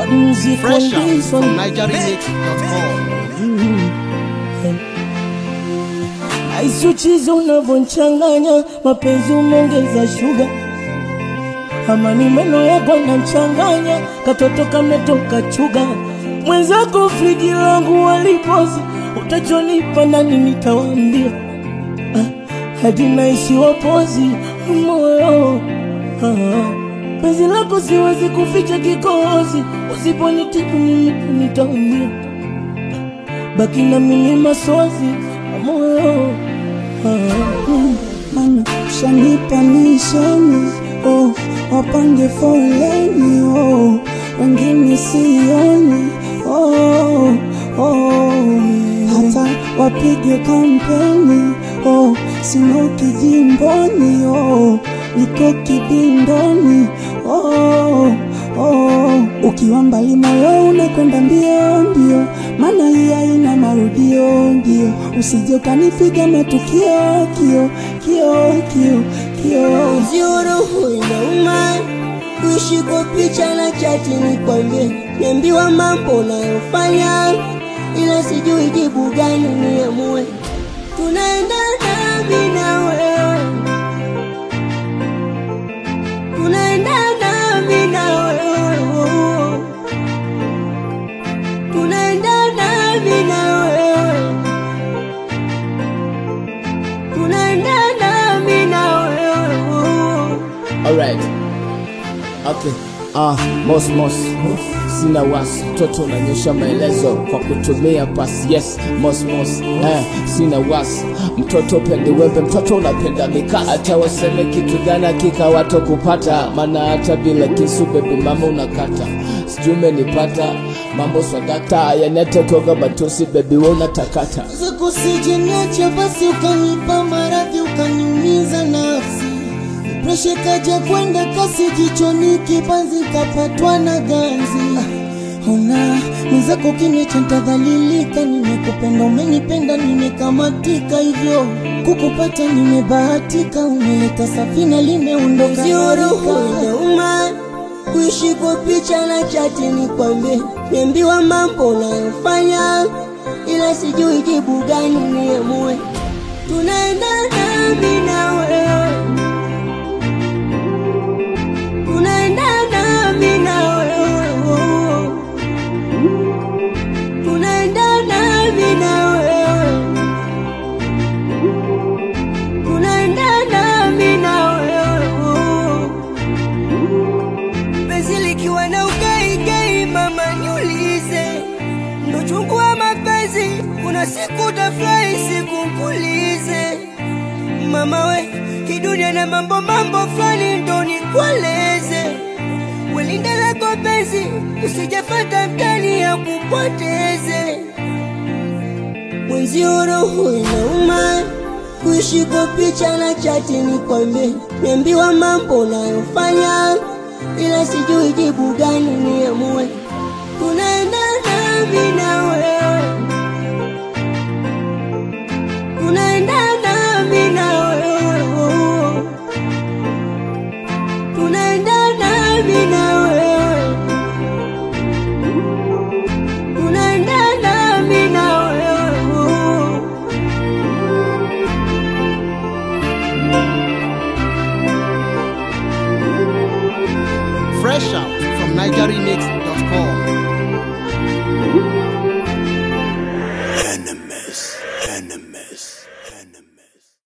Bad music on Fresh out this from one. NigerianMix.com. Aisuchizi unavyonchanganya mapenzi umeongeza shuga, ama ni meno yako nachanganya, katoto kametoka chuga. Mwenzako friji langu walipozi, utachonipa ndani nitawambia, ah, hadi naishiwa pozi moyo ah. Penzi lako siwezi kuficha kikohozi, usiponitibu mimi nitaumia baki na mimi masozi moyo Mana shanipa misheni oh, wapange foleni oh, wengine sioni oh, oh, hata wapige kampeni oh, sinoki jimboni oh, niko kibindoni oh, oh, ukiwa mbali moyo unakwenda mbio mbio, maana hii haina marudio ndio, usije ukanipiga matukio kio kio kio kio Ziuruhu inauma kuishi kwa picha na chati, nikwambie niambiwa mambo unayofanya, ila sijui jibu gani niamue. Tunaenda nami na wewe, tunaenda nami na wewe, tunaenda nami na wewe, tunaenda nami na wewe. Alright. Okay. Ah, mos mos. Sina wasi, toto nanyosha maelezo kwa kutumia pasi. Yes, mos mos. Eh, sina wasi. Mtoto pende wembe, mtoto unapenda mikasa. Hata waseme kitu gani hakika wato kupata, maana hata bila kisu baby mama unakata. Sijui umenipata mambo swadakta, yanete koga matusi baby wewe unatakata. zako sijeniacha basi ukanipa maradhi ukaniumiza nafsi presha kaja kwenda kasi jichoni kibanzi kapatwa na ganzi ona mwenzako kiniacha ntadhalilika nimekupenda umenipenda nimekamatika hivyo kukupata nimebahatika umeleta safina limeondoka inauma kuishi kwa picha na chati nikwambie niambiwa mambo unayofanya ila sijui jibu gani niamue. Tunaenda nami na wewe, tunaenda nami na wewe, tunaenda nami na wewe, tunaenda nami na wewe. Penzi likiwa na ugaigai, mama niulize ndo chungu wa mapenzi, kuna siku utafurahi, siku nkulize. Mama we, hii dunia na mambo mambo fulani, ndo nikueleze. Welinda lako penzi, usijafata mtani ya kupoteze. Mwenzio roho inauma kuishi kwa picha na chati, nikwambie niambiwa mambo unayofanya, ila sijui jibu gani niamue. Tunaenda nami na wewe, tunaenda nami na wewe, tunaenda nami na wewe, tunaenda nami na wewe. Fresh out from NigerianMix.com. Enemies, enemies.